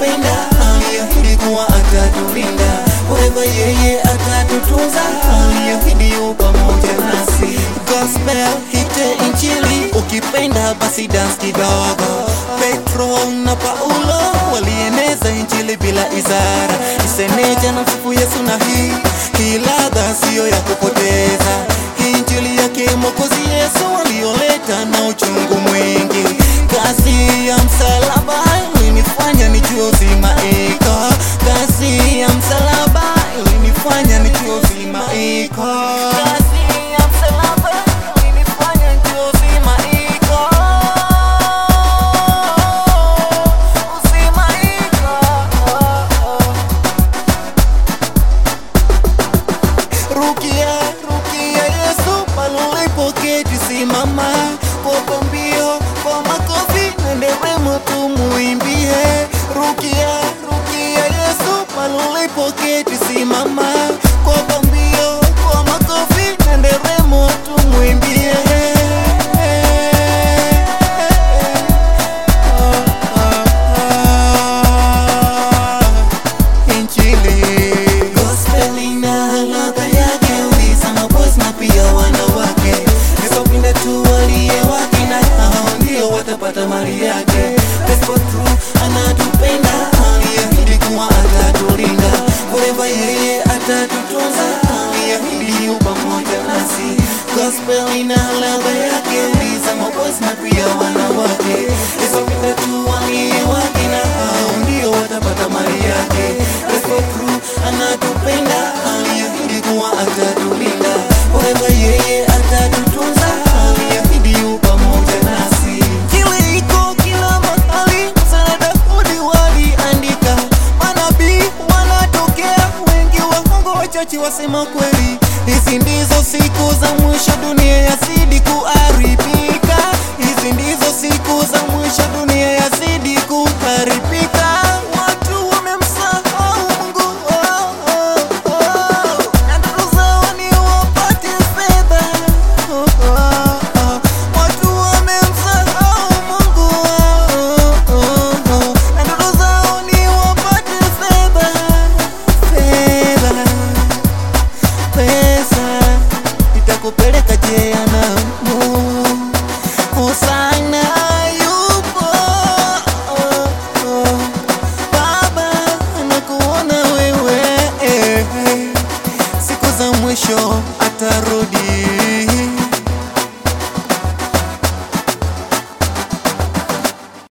anatupenda, aliahidi kuwa atatulinda, forever yeye atatutunza, aliahidi yu pamoja nasi. Gospel hite injili, ukipenda basi dance kidogo. Petro na Paulo walieneza injili bila izara, iseneja na msifu Yesu na hii hii ladha siyo ya kupoteza. Hii injili yake Mwokozi Yesu aliyoleta na uchungu mwingi, kazi ya msalaba ilinifanya nijue uzima iko, kazi ya msalaba ilinifanya nijue uzima iko, kazi ya msalaba ilinifanya nijue uzima iko, uzima iko. Rukia, rukia Yesu palipoketi, simama kwa pambio, kwa makofi na nderemo tumuimbie. Rukia, rukia Yesu palipoketi, simama kwa pambio, kwa makofi na nderemo tumuimbie. Injili Gospel ina ladha yake, uliza maboys na pia wanawake. Yesu pinde tu waliye wake, na hao ndio watapata mali yake. Gospel true anatupenda, aliahidi kuwa atatulinda, forever yeye atatutunza, aliahidi yu pamoja nasi. Gospel ina ladha yake, uliza maboys na pia wanawake. Yesu pinde tu waliye wake, na hao ndio watapata mali yake. Gospel true anatupenda, aliahidi kuwa atatulinda, forever yeye atatutunza, aliahidi yu pamoja nasi. Kile iko kila mahali, msalaba Daudi waliandika, manabii wanatokea wengi, waongo wachache wasema kweli. Hizi ndizo siku za mwisho, dunia yazidi kuharibika. Hizi ndizo siku za mwisho, dunia yazidi kuharibika.